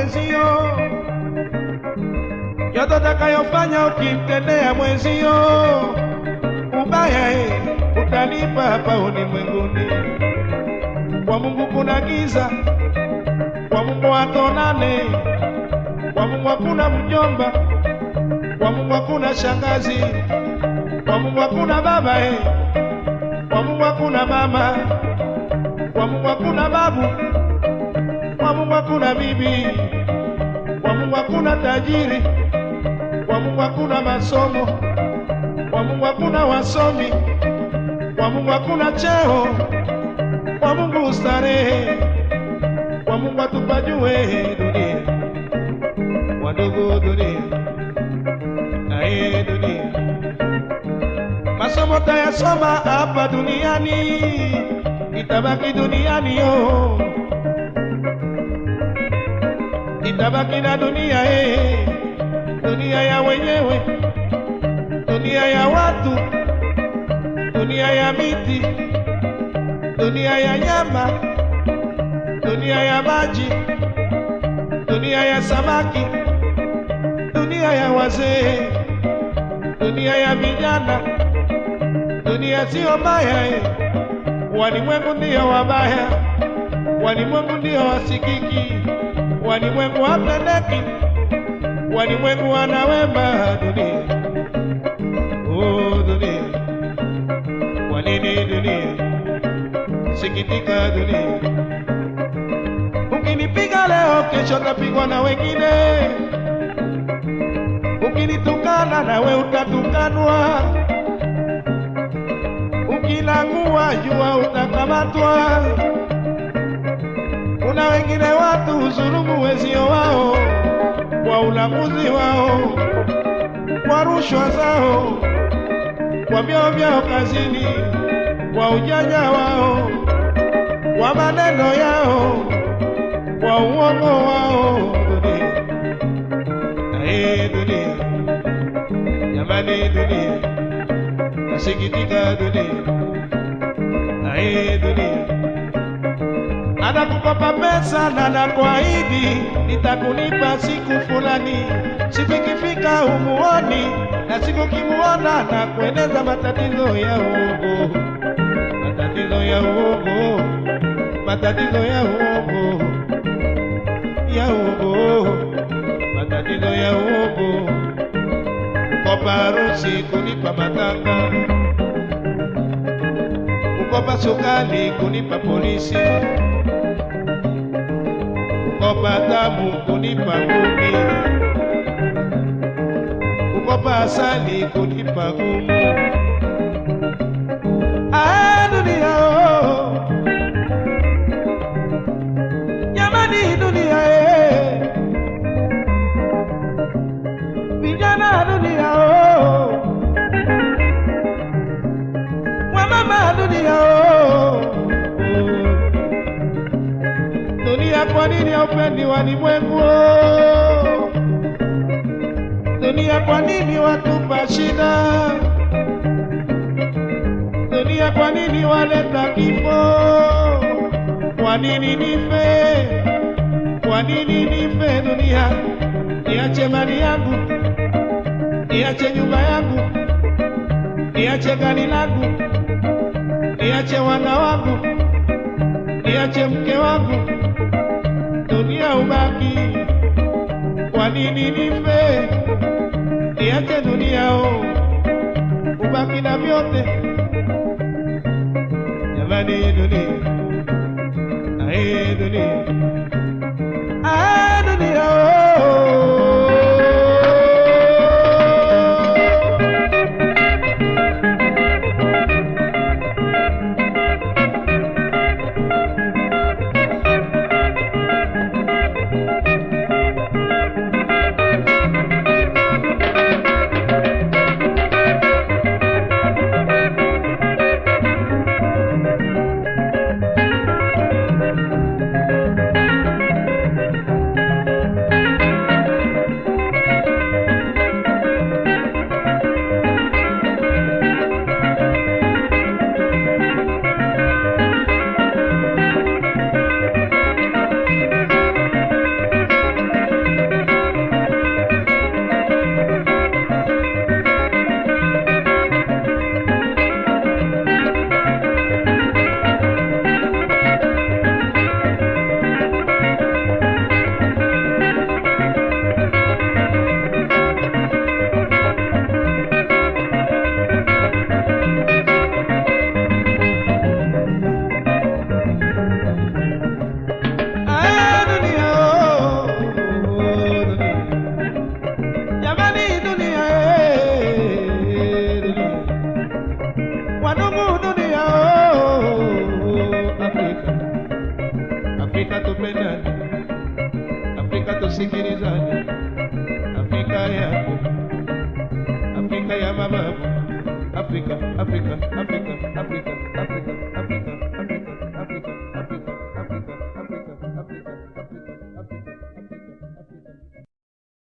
mwenzio, yote utakayofanya ukimtendea mwenzio ubaya, eh, utalipa hapa ulimwenguni. Kwa Mungu kuna giza, kwa Mungu hatonane, kwa Mungu hakuna mjomba, kwa Mungu hakuna shangazi, kwa Mungu hakuna baba eh. Kwa Mungu hakuna mama, kwa Mungu hakuna babu, kwa Mungu hakuna bibi, kwa Mungu hakuna tajiri, kwa Mungu hakuna masomo, kwa Mungu hakuna wasomi, kwa Mungu hakuna cheo, kwa Mungu starehe, kwa Mungu atupajue dunia, wadogo dunia, aye dunia masomo tayasoma hapa duniani, itabaki duniani yo, itabaki na dunia eh, dunia ya wenyewe, dunia ya watu, dunia ya miti, dunia ya nyama, dunia ya maji, dunia ya samaki, dunia ya wazee, dunia ya vijana dunia sio mbaya eh. Walimwengu ndio wabaya, walimwengu ndio wasikiki, walimwengu wapendeki, walimwengu wana wema. Dunia oh, dunia, kwa nini dunia? Sikitika dunia, ukinipiga leo, kesho tapigwa na wengine, ukinitukana nawe utatukanwa ukilangua jua utakamatwa. Kuna wengine watu huzulumu wezio wao kwa ulanguzi wao, kwa rushwa zao, kwa vyao vyao kazini, kwa ujanja wao, kwa maneno yao, kwa uongo wao. Dunia, aye dunia, jamani dunia nasikitika dunia, aye dunia, anakukopa pesa na nakuahidi nitakunipa siku fulani, siku ikifika humuoni, na siku kimuona na kueleza matatizo ya uongo, matatizo ya uongo, matatizo ya uongo, ya uongo, matatizo ya uongo kukopa harusi, kunipa matanga, kukopa sukali, kunipa polisi, kukopa damu, kunipa ngumi, kukopa asali, kunipa gumu. Ah, dunia oh, jamani, dunia eh. vijana dunia oh, wamama dunia oh, dunia, kwa nini haupendi walimwengu oh? Dunia, kwa nini watupa shida? Dunia, kwa nini waleta kifo? Kwa nini nife? Kwa nini nife? Dunia, niache mali yangu niache nyumba yangu, niache gari langu, niache wana wangu, niache mke wangu, dunia ubaki. Kwa nini nife? Niache dunia o, ubaki na vyote. Jamani, dunia, ae dunia, ae dunia oh. zamani, Afrika yako, Afrika ya mababu, Afrika, Afrika, Afrika, Afrika, Afrika.